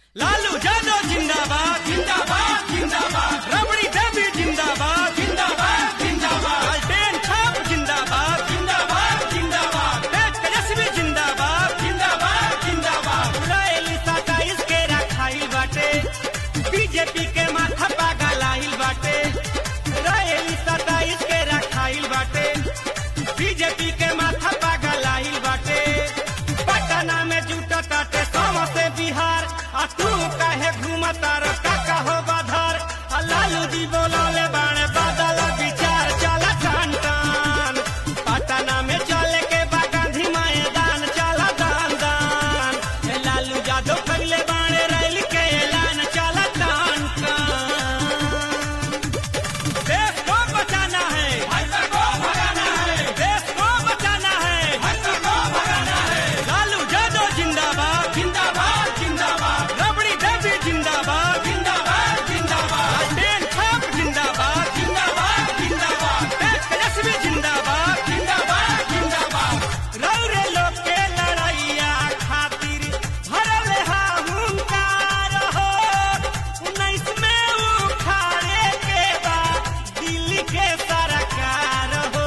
लालू यादव जिंदाबाद जिंदाबाद जिंदाबाद रबड़ी देवी जिंदाबाद जिंदाबाद जिंदाबाद लालटेन छाप जिंदाबाद जिंदाबाद जिंदाबाद तेज तेजस्वी जिंदाबाद जिंदाबाद जिंदाबाद उड़ाएली सताईस के रखाई बाटे बीजेपी के माथा पागल आइल बाटे उड़ाएली सताईस के रखाइल बाटे बीजेपी के माथा पागल आइल बाटे पटना में जुटा ताटे सम से बिहार आ तू काहे घूमता रो काका हो बाधर आ लालू जी बोलले बाणे बादल विचार चल टान टान पटना में चले के बा गांधी मैदान चल दान दान ए लालू यादव पहले बाणे रैली के ऐलान चल टान टान देश को बचाना है को भगाना है देश को बचाना है को भगाना है लालू यादव जिंदाबाद जिंदाबाद जिंदाबाद रबड़ी देवी जिंदाबाद जिंदाबाद जिंदाबाद लालटेन छाप जिंदाबाद जिंदाबाद जिंदाबाद तेज तेजस्वी जिंदाबाद जिंदाबाद जिंदाबाद रौरे लोग के लड़ैया खातिर भरल हा हुंकार हो उन्नीस में उखाड़े के बाद दिल्ली के सरकार हो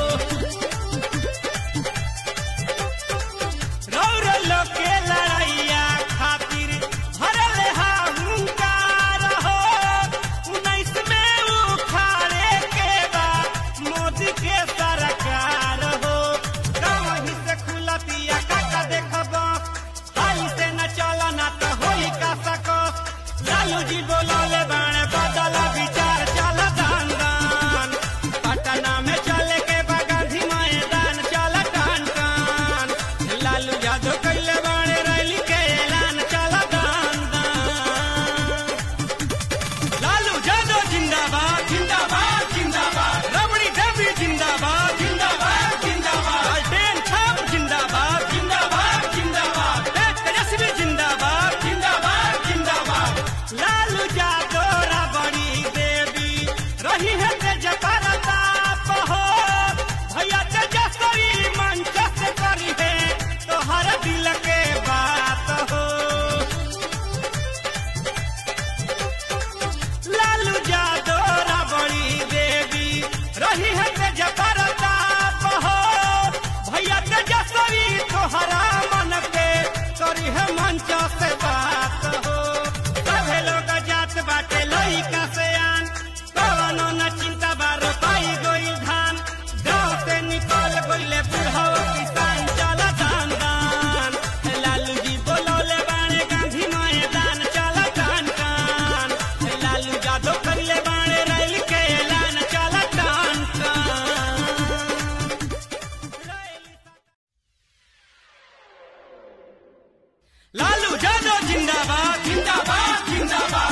रौर लोग के लड़ैया खातिर भरल हा हुंकार हो उन्नीस में उखाड़े के बाद मोदी के सरकार हो कहीं से खुलतिया काका देखब हाली से न चला ना तो होई का सको लालू जी बोलले बाणे बदल विचार चल दान दान पटना में चले के बा गांधी मैदान चल टान टान लालू यादव कैले बाणे रैली के ऐलान चल दान दान लालू यादव जिंदाबाद जिंदाबाद जिंदाबाद रबड़ी देवी जिंदाबाद जिंदाबाद जिंदाबाद लालटेन छाप जिंदाबाद जिंदाबाद जिंदाबाद तेज तेजस्वी जिंदाबाद जिंदाबाद जिंदाबाद लालू यादव रबड़ी देवी रही है तेज परताप हो भैया तेजस्वी मंच से करी है तो हर दिल के बात हो लालू यादव रबड़ी देवी रही है तेज परताप हो भैया तेजस्वी तोहरा मन के करी है मंच से बात हो सभे लोग जात बाटे लइका से आन कवनो न चिंता बारो पाई गोइल धान गाँव से निकल गइले बुढ़ो किसान चल दान दान लालू जी बोलौले बाणे गांधी मैदान चल टान टान लालू यादव करले बाणे रैली के ऐलान चल टान टान लालू यादव जिंदाबाद जिंदाबाद जिंदाबाद